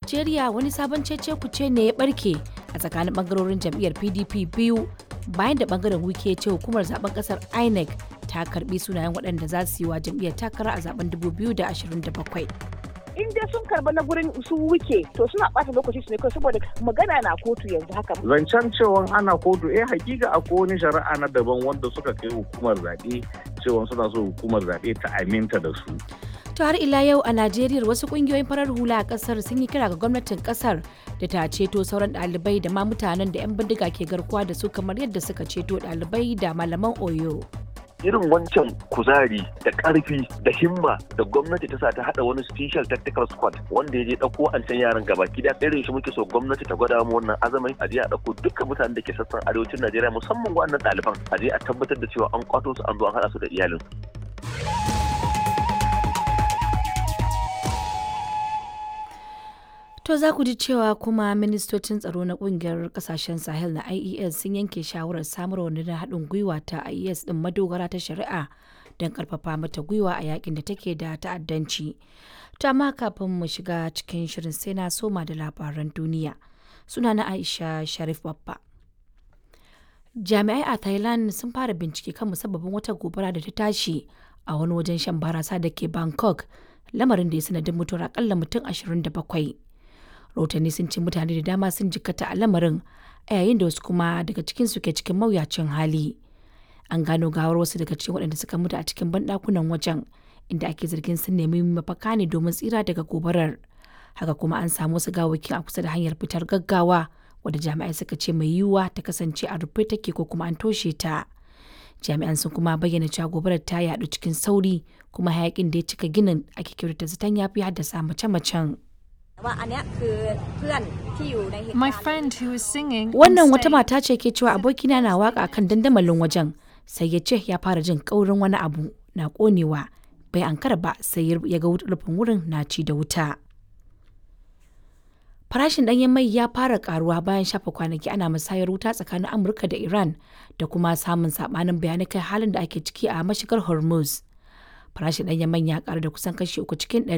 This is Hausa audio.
Najeriya wani sabon cece kuce ne ya barke a tsakanin bangarorin jam'iyyar PDP biyu bayan da bangaren wike ce hukumar zaben kasar INEC ta karbi sunayen waɗanda za su yi wa jam'iyyar takara a zaben 2027. in dai sun karba na gurin su wuke to suna ɓata lokaci su ne kawai saboda magana na kotu yanzu haka. Zancen cewa ana kotu eh hakika akwai wani shari'a na daban wanda suka kai hukumar zaɓe cewa suna so hukumar zaɓe ta aminta da su. To har ila yau a Najeriya wasu kungiyoyin farar hula a kasar sun yi kira ga gwamnatin kasar da ta ceto sauran ɗalibai da ma mutanen da 'yan bindiga ke garkuwa da su kamar yadda suka ceto ɗalibai da malaman Oyo. irin wancan kuzari da karfi da himma da gwamnati ta sa ta hada wani special tactical squad wanda ya je dauko an can yaran gaba gida irin shi muke so gwamnati ta gwada mu wannan azamin a je a dauko dukkan mutanen da ke sassan arewacin Najeriya musamman wannan ɗaliban a je a tabbatar da cewa an kwato su an zo an hada su da iyalin To za ku ji cewa kuma ministocin tsaro na kungiyar kasashen Sahel na IES sun yanke shawarar samar wa na haɗin gwiwa ta IES ɗin madogara ta shari'a don ƙarfafa mata gwiwa a yakin da take da ta'addanci. To amma kafin mu shiga cikin shirin sai na soma da labaran duniya. Suna na Aisha Sharif Babba. Jami'ai a Thailand sun fara bincike kan musabbabin wata gobara da ta tashi a wani wajen shan barasa da ke Bangkok, lamarin da ya sanadin mutuwar akalla mutum 27. rahotanni sun ce mutane da dama sun jikkata a lamarin a yayin da wasu kuma daga cikin su ke cikin mawuyacin hali an gano gawar wasu daga cikin waɗanda suka mutu a cikin banɗakunan wajen inda ake zargin sun nemi mafaka ne domin tsira daga gobarar haka kuma an samu wasu gawakin a kusa da hanyar fitar gaggawa wadda jami'ai suka ce mai yiwuwa ta kasance a rufe take ko kuma an toshe ta jami'an sun kuma bayyana cewa gobarar ta yaɗu cikin sauri kuma hayakin da ya cika ginin ake kyautata zaton ya fi haddasa mace-macen. My friend who was singing Wannan wata mata ce ke cewa abokina na waka kan dandamalin wajen sai ya ce ya fara jin kaurin wani abu na konewa bai ankara ba sai ya ga rufin wurin na ci da wuta. Farashin ɗanyen mai ya fara karuwa bayan shafa kwanaki ana musayar wuta tsakanin Amurka da Iran da kuma samun sabanin bayanai kai halin da ake ciki a mashigar Hormuz. Farashin ɗanyen man ya karu da kusan kashi uku cikin ɗari